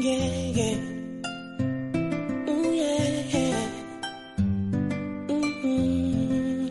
yeah, yeah. Mm, yeah, yeah. Mhm.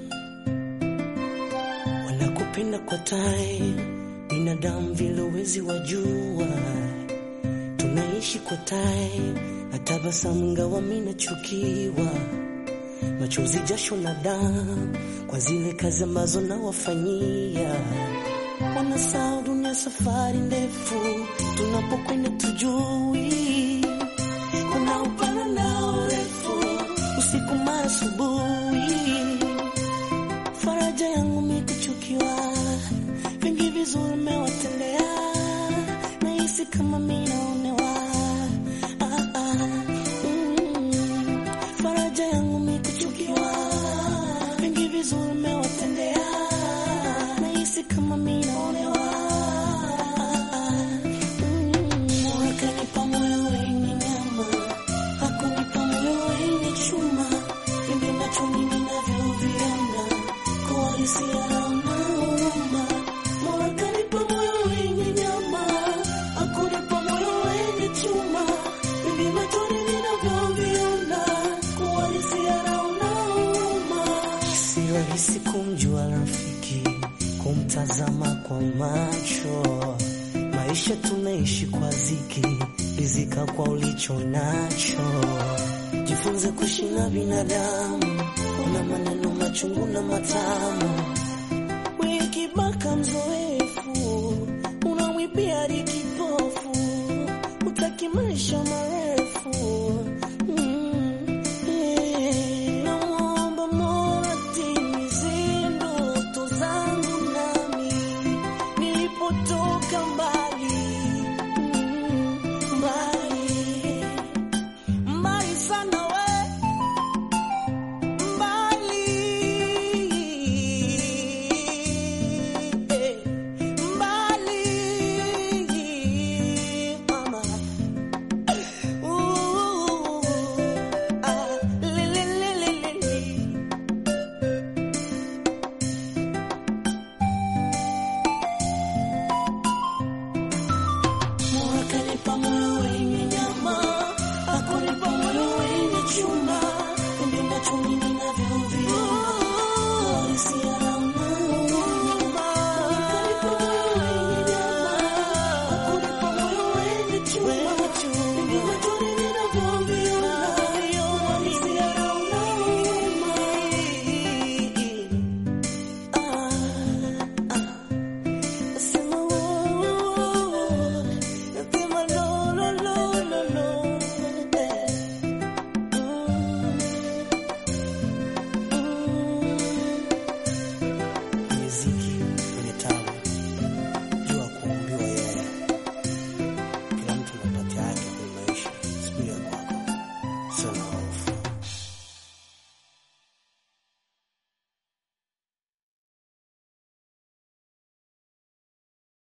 Wanakupenda kwa time, binadamu vile uwezi wajua, tunaishi kwa time, na tabasamu ngawa mimi nachukiwa, machozi, jasho na damu kwa zile kazi ambazo nawafanyia. Wanasahau dunia safari ndefu, tunapokwenda tujui, kuna upana na urefu, usiku mara asubuhi faraja yangu mikuchukiwa, vingi vizuri mewatendea, nahisi kama mi naonewa. Ah, ah, mm. Faraja yangu mikuchukiwa, vingi vizuri mewatendea, nahisi kama mi naonewa. Ah, ah, mm. Mola kanipa moyo wenye nyama, hakunipa moyo wenye chuma, vingi machoni ninavyoviona kuhalisia hauna huruma. Mola kanipa moyo wenye nyama, hakunipa moyo wenye chuma, vingi machoni ninavyoviona kuhalisia hauna huruma. Si rahisi kumjua rafiki, kumtazama kwa macho. Maisha tunaishi kwa ziki, rizika kwa ulicho nacho. Jifunze kuishi na binadamu, una maneno machungu na matamu. Wikibaka mzoefu, unawipia hadi kipofu, utaki maisha mara